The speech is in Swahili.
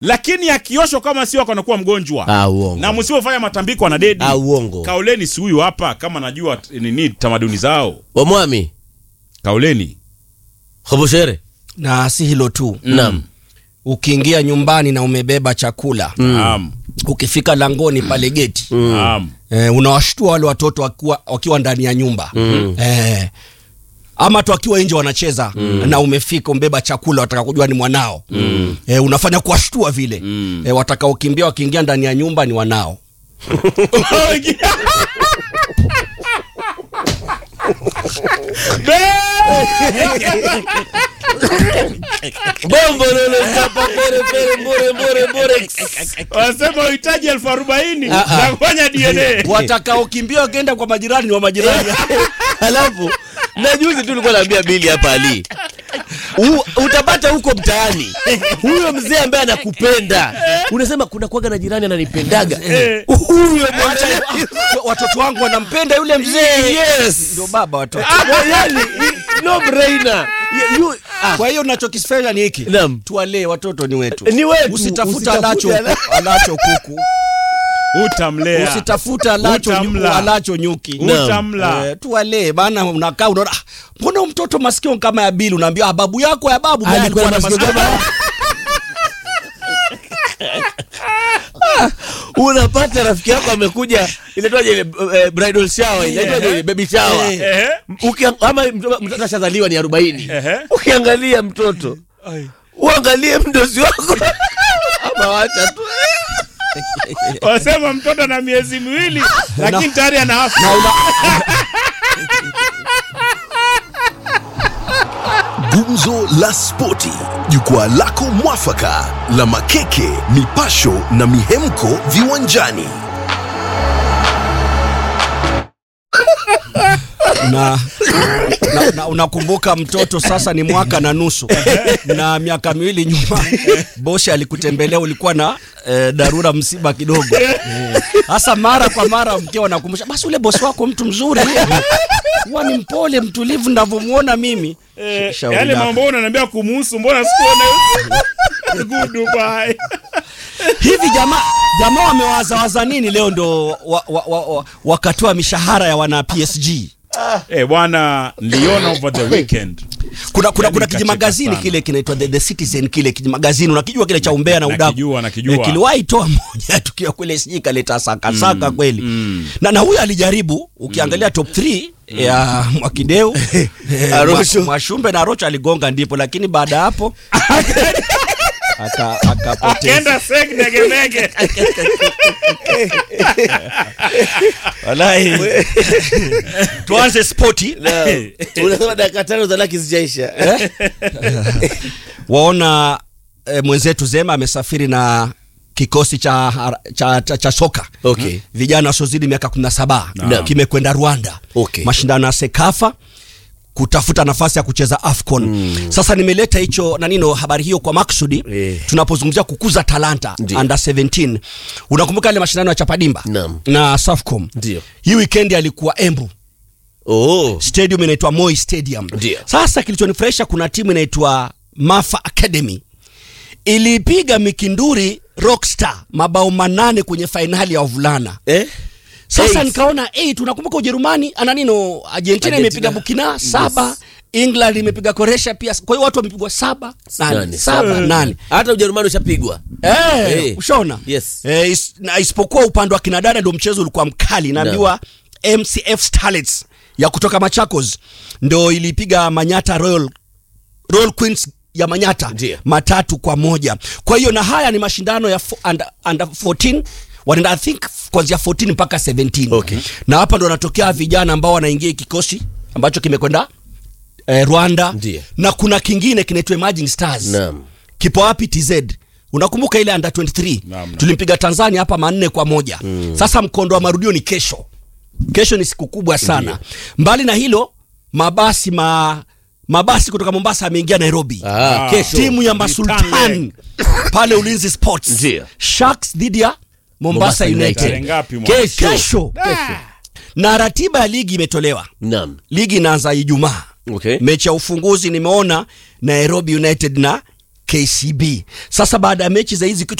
lakini akioshwa kama sio anakuwa mgonjwa Ah, uongo. na msipofanya matambiko na dedi Ah, uongo. kauleni si huyu hapa kama najua t- nini tamaduni zao Wamwami. kauleni Khoboshere. na si hilo tu Naam. ukiingia nyumbani na umebeba chakula Naam. ukifika langoni pale geti Naam. eh, unawashtua wale watoto wakiwa, wakiwa ndani ya nyumba eh, ama tu wakiwa nje wanacheza na umefika umbeba chakula wataka kujua ni mwanao eh, unafanya kuwashtua vile eh, watakaokimbia wakiingia ndani ya nyumba ni wanao Bombo lolo chapa pere pere mbore mbore mbore. wanasema uhitaji elfu arobaini Ah, ah. na kufanya dna watakaokimbia wakienda kwa majirani ni wa majirani Alafu na juzi tu ulikuwa naambia Bili hapa Ali. U, utapata huko mtaani huyo mzee ambaye anakupenda unasema kuna kwaga na jirani ananipendaga huyo mwenyewe watoto wangu wanampenda yule mzee yes ndio baba watoto yani no brainer You- you- ah, kwa hiyo nachokifanya ni hiki Naam. tuwalee watoto ni wetu Ni wetu. usitafuta Usitafute alacho, ala- alacho kuku utamlea usitafuta alacho, Utamla. nyu- alacho nyuki Naam. utamla Eh, tuwalee bana unakaa unaona "Ah, mbona huyu mtoto masikio kama ya bili unaambia "Ah, babu yako ya babu naye alikuwa alikuwa na na masikio masikio kama- unapata rafiki yako amekuja inaitwaje ile eh, bridal shower inaitwaje ile baby shower Ehe. Ukia- ama mtoto mtoto ashazaliwa ni arobaini Ehe. ukiangalia mtoto uangalie mdozi wako ama wacha tu wanasema mtoto na miezi miwili lakini tayari ana afya Gumzo la Spoti, jukwaa lako mwafaka la makeke, mipasho na mihemko viwanjani. na, na, na unakumbuka mtoto sasa ni mwaka na nusu na miaka miwili nyuma bosi alikutembelea ulikuwa na eh, dharura msiba kidogo hasa mara kwa mara mkiwa nakumbusha basi ule bosi wako mtu mzuri huwa ni mpole mtulivu ndavyomwona mimi Eh, Shauri yale lako. mambo unaniambia kumuhusu mbona sikuona Goodbye. hivi jamaa jamaa wamewazawaza nini leo ndo wa, wa, wa, wa, wakatoa mishahara ya wana PSG Eh, bwana niliona over the weekend kuna kuna, Yaani kuna nikacheka kijimagazini sana. kile kinaitwa the, the Citizen kile kijimagazini unakijua kile cha umbea na udaku Nakijua, nakijua. Eh, kiliwahi toa moja tukiwa kule sijui kaleta sakasaka kweli na na huyu alijaribu ukiangalia top 3 ya Mwakideu eh, Arosho. Mwa- Mwashumbe na Arocho aligonga ndipo lakini baada ya hapo aka akapoteza akenda sek negemege wallahi tuanze spoti unasema dakika tano za laki zijaisha waona e, mwenzetu Zema amesafiri na kikosi cha, cha, cha, cha soka Okay. vijana wasiozidi miaka 17 Naam. kimekwenda Rwanda Okay. mashindano ya Sekafa kutafuta nafasi ya kucheza AFCON. Sasa nimeleta hicho na nino habari hiyo kwa maksudi Eh. tunapozungumzia kukuza talanta Ndio. under 17. Unakumbuka ile mashindano ya Chapadimba Naam. na Safcom? Ndio. Hii weekend alikuwa Embu oh. stadium inaitwa Moi Stadium. Ndio. Sasa kilichonifurahisha kuna timu inaitwa Mafa Academy ilipiga Mikinduri Rockstar mabao manane kwenye fainali ya wavulana. eh? Sasa Eight. nikaona hey, tunakumbuka Ujerumani ana nino Argentina, Argentina. imepiga Burkina saba England imepiga Croatia pia. Kwa hiyo watu wamepigwa saba nane, Nane. saba nane. hata ujerumani ushapigwa Eh, Eh. ushaona Yes. eh, is, na isipokuwa upande wa kinadada ndio mchezo ulikuwa mkali naambiwa mcf starlets ya kutoka machakos ndo ilipiga manyata royal, royal queens ya manyata Ndiyo. matatu kwa moja kwa hiyo na haya ni mashindano ya fo, under, under 14 wanaenda i think kuanzia 14 mpaka 17 Okay. na hapa ndo wanatokea vijana ambao wanaingia kikosi ambacho kimekwenda eh, rwanda Ndiyo. na kuna kingine kinaitwa emerging stars Naam. kipo wapi tz unakumbuka ile under 23 Naam, naam. tulimpiga tanzania hapa manne kwa moja mm. sasa mkondo wa marudio ni kesho kesho ni siku kubwa sana mbali na hilo mabasi ma mabasi kutoka mombasa ameingia nairobi Ah, kesho. timu ya masultan pale ulinzi sports Ndiyo. sharks dhidi ya mombasa, Mombasa United. united, Tarehe ngapi mwana? kesho kesho na ratiba ya ligi imetolewa naam ligi inaanza ijumaa okay. mechi ya ufunguzi nimeona nairobi united na KCB. Sasa baada ya mechi za hizi